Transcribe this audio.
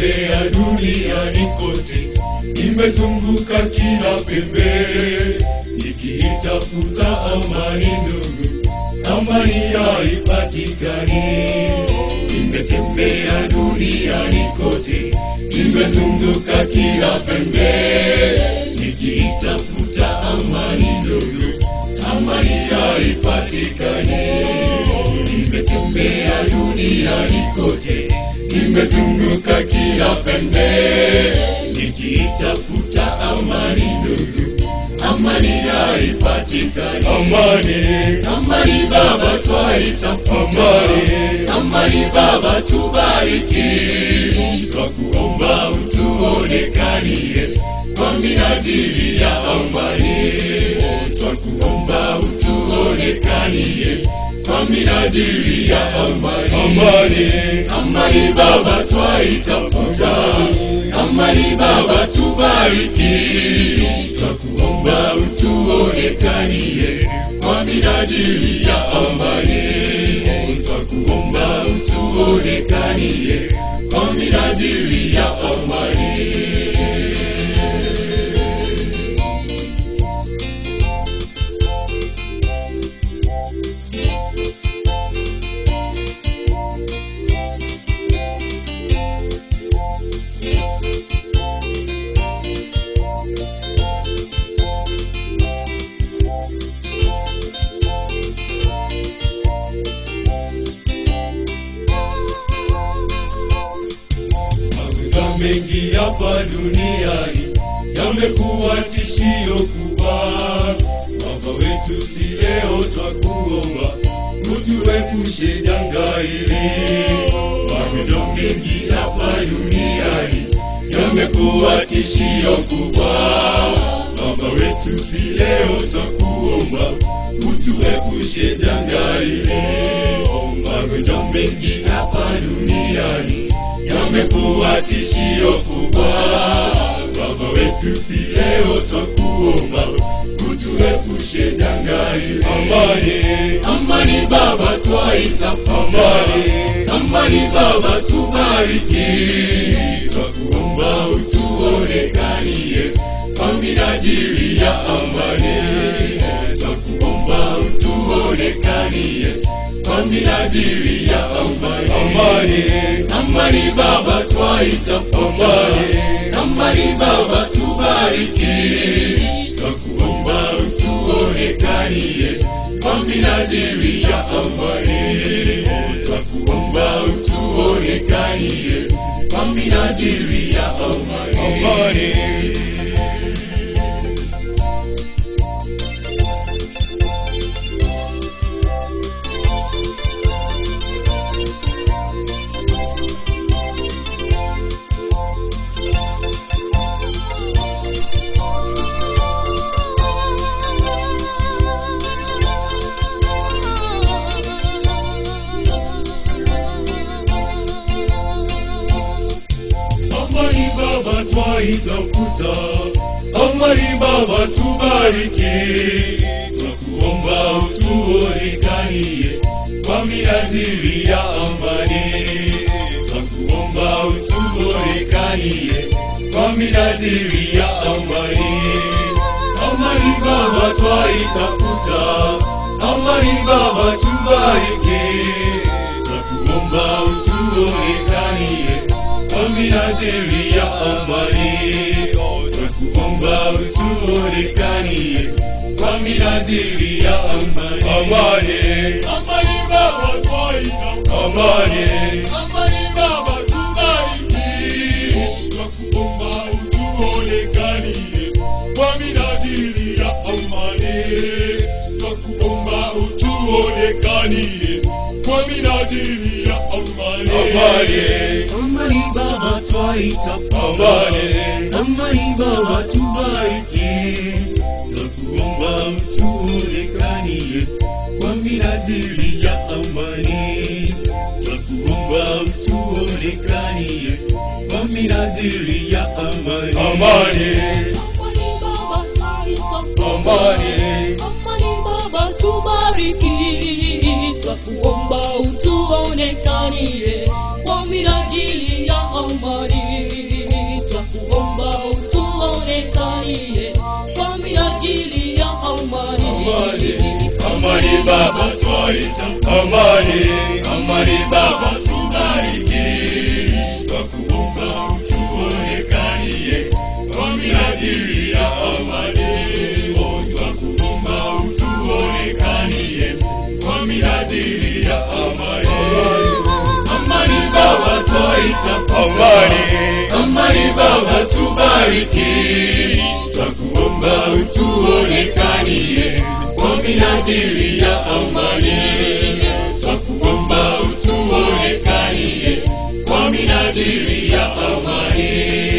Nimetembea duniani kote, nimezunguka kila pembe, nikiitafuta amani ndugu, amani haipatikani. Nimetembea duniani kote, nimezunguka kila pembe, nikiitafuta amani ndugu, amani haipatikani. Nimetembea duniani kote, nimezunguka kila pembe, nikiitafuta amani ndugu, amani haipatikani. Amani, amani Baba twaitafuta, amani, amani Baba tubariki, twakuomba utuonekanie kwa minajili ya amani, twakuomba utuonekanie kwa minajili ya amani. Amani, amani Baba twaitafuta, amani Baba tubariki, twakuomba utuonekanie kwa minajili ya amani, twakuomba utuonekanie kwa minajili ya amani. Magonjwa mengi hapa duniani yamekuwa tishio kubwa. Baba wetu, si leo twakuomba utuepushe janga hili. Magonjwa mengi hapa duniani yamekuwa tishio kubwa. Baba wetu, si leo twakuomba utuepushe janga hili. Magonjwa mengi hapa duniani yamekuwa tishio kubwa. Baba wetu, si leo twakuomba utuepushe janga hili. Amani, amani Baba twaitafuta, amani, amani Baba tubariki, twakuomba utuonekanie kwa minajili ya amani, twakuomba utuonekanie kwa minajili ya amani. Amani, amani Baba twaitafuta, amani, amani Baba tubariki, twakuomba utuonekanie kwa minajili ya amani, twakuomba utuonekanie kwa minajili ya amani. Amani. Amani Baba twaitafuta, amani Baba tubariki, twakuomba utuonekanie kwa minajili ya amani, twakuomba utuonekanie kwa minajili ya amani. Amani Baba twaitafuta, amani Baba tubariki, twakuomba utuonekanie kwa minajili ya amani, twakuomba utuonekanie kwa minajili ya amani. Amani, amani Baba twaitafuta, amani, amani Baba tubariki, twakuomba utuonekanie kwa minajili ya amani, twakuomba utuonekanie kwa minajili ya amani. Amani, Amani Baba twaitafuta, amani, Amani Baba tubariki, twakuomba utuonekanie kwa minajili ya amani, twakuomba utuonekanie kwa minajili ya amani. amani, Amani Baba twaitafuta, amani, amani Baba tubariki, twakuomba utuonekanie kwa minajili ya amani, amani baba twaita amani amani baba tubariki twakuomba utuonekanie kwa minajili ya amani Oh, twakuomba utuonekanie kwa minajili ya amani amani baba twaita amani amani baba tubariki twakuomba utuonekanie kwa minajili ya amani twakuomba utuonekanie kwa minajili ya amani